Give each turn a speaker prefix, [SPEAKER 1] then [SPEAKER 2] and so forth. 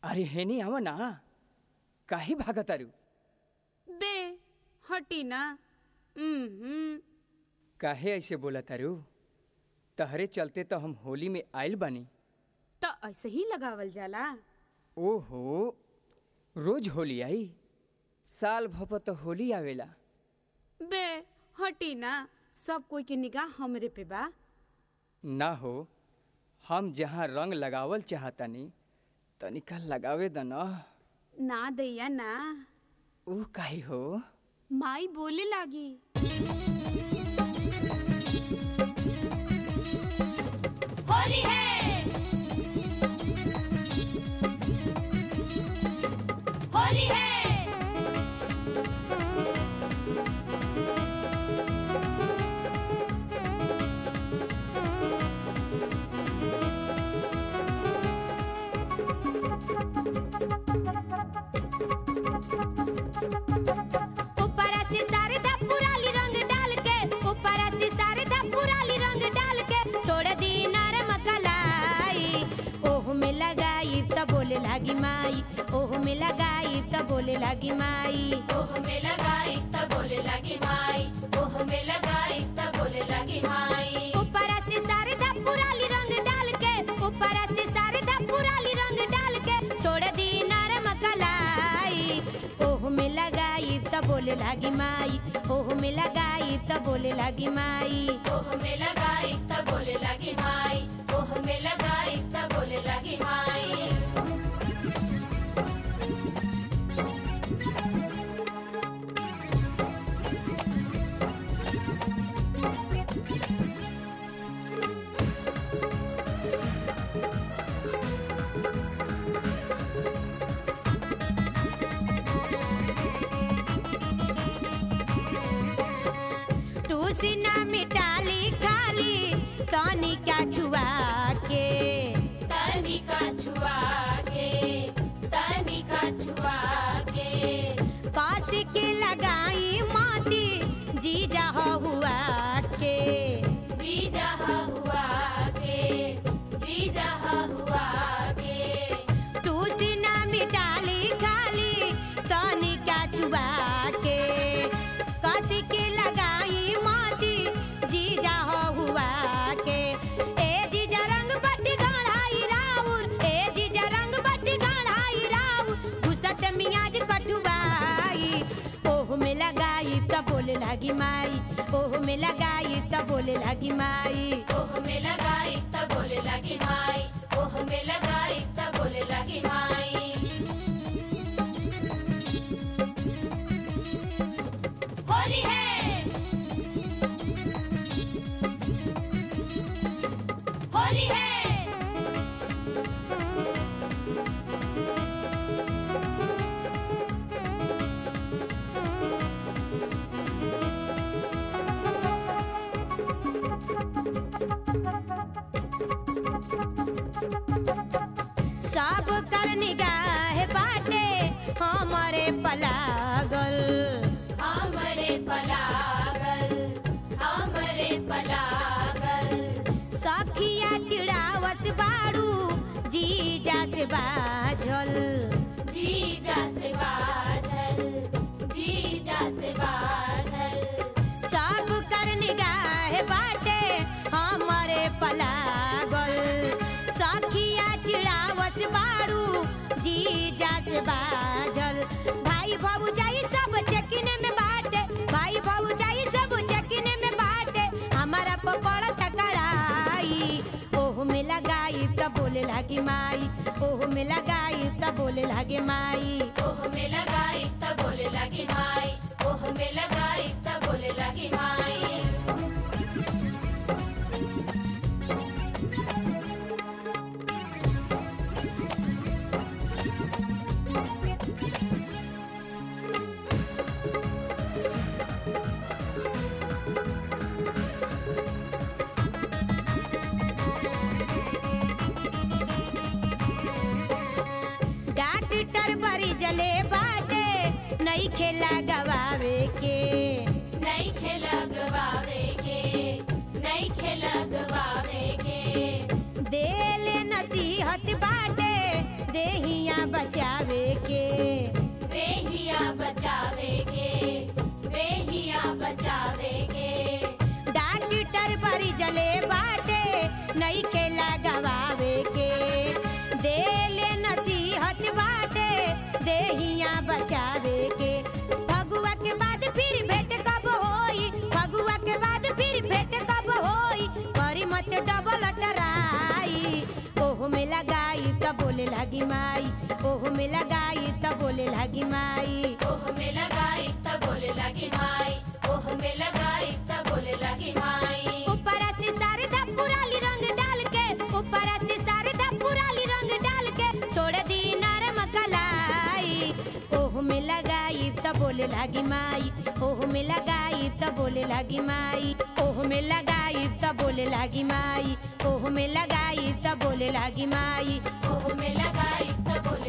[SPEAKER 1] अरे हेनी आव ना काहे भागतारू
[SPEAKER 2] बे हटी ना हम्म
[SPEAKER 1] काहे ऐसे बोला तारू तहरे चलते तो हम होली में आइल बानी
[SPEAKER 2] तो ऐसे ही लगावल जाला
[SPEAKER 1] ओहो रोज होली आई साल भप तो होली आवेला
[SPEAKER 2] बे हटी ना सब कोई के निगाह हमरे पे बा
[SPEAKER 1] ना हो हम जहाँ रंग लगावल चाहतानी तनिका लगावे द न
[SPEAKER 2] ना दैया ना
[SPEAKER 1] ऊ काहे हो
[SPEAKER 2] माई बोले लागी
[SPEAKER 3] होली है होली है
[SPEAKER 4] ऊपर से शारदा पुराली रंग डाल के ऊपर से शारदा पुराली रंग डाल के छोड़ दी नरम कलाई ओह में लगाई त बोले लागी माई ओह में लगाई त बोले लागी माई
[SPEAKER 3] ओह में लगाई तब बोले लगी माई ओह में लगाई तब बोले लगी माई
[SPEAKER 4] ऊपर से शारदा पुराली रंग डाल के ऊपर से शारदा पुराली रंग डाल के छोड़ दी नरम कलाई ओह में लगाई त बोले लागी माई ओह में लगाई त बोले लागी माई
[SPEAKER 3] ओह में लगाई तब बोले लगी माई ओह में लगाई तब बोले लगी माई
[SPEAKER 4] टूसी ना मिटाली खाली तनी क्या छुआ के
[SPEAKER 3] तनिका छुआ के तनिका छुआ के
[SPEAKER 4] काशी के लगाई माती जीजा हुआ के
[SPEAKER 3] जी जहा हुआ के जी जहा हुआ के
[SPEAKER 4] टूसी ना मिटाली खाली तनी क्या छुआ के काशी के लगाई माती जीजा हुआ के ए जीजा रंग बट्टी गढ़ाई राउर ए जीजा रंग बट्टी गढ़ाई राउर घुसत मियाज कटुआई ओह में लगाई त बोले लागी माई ओह में लगाई त बोले लागी माई
[SPEAKER 3] ओह में लगाई तब बोले लगी माई ओह में लगाई तब बोले लगी माई होली है होली है
[SPEAKER 4] सब कर निगाह बाटे हमारे पलागल
[SPEAKER 3] हमरे पलागल हमरे पलागल
[SPEAKER 4] सखिया चिड़ावस बाड़ू जीजा से बाझल
[SPEAKER 3] जीजा से बाझल जीजा से बाझल
[SPEAKER 4] सब कर निगाह बाटे हमारे पलागल सखिया चिड़ावस बाड़ू जीजा से बाझल भाई बाबू जाई सब चेकिन में बाटे भाई बाबू जाई सब चेकिन में बाटे हमारा पकड़ तकड़ाई ओह में लगाई त बोले लागी माई ओह में लगाई त बोले लागे माई
[SPEAKER 3] ओह में लगाई तब बोले लगी माई ओह में लगाई तब बोले लगी माई
[SPEAKER 4] डॉक्टर बरी जले बाटे नहीं खेला गवावे के
[SPEAKER 3] नहीं खेला गवावे के नहीं खेला गवावे के
[SPEAKER 4] देले नसीहत बाटे देहिया बचावे के
[SPEAKER 3] रेहिया बचावे के रेहिया बचावे के
[SPEAKER 4] डॉक्टर बरी जले बाटे नहीं खेला गवावे के देले नसीहत बाटे देहिया बचावे के फगुआ के बाद फिर भेंट कब होई फगुआ के बाद फिर भेंट कब होई करी मत डबल टराई ओहो में लगाई त बोले लागी माई ओहो में लगाई त बोले लागी माई
[SPEAKER 3] ओह में लगाई त बोले लगी माई ओह में लगाई त बोले लगी माई
[SPEAKER 4] ऊपर से शारदा पुराली रंग डाल के ऊपर से शारदा पुराली रंग डाल के छोड़ दी नरम कलाई ओह में लगाई त बोले लागी माई ओह में लगाई त बोले लागी माई ओह में लगाई त बोले लागी माई ओह में लगाई त बोले लागी माई
[SPEAKER 3] ओह में लगाई त बोले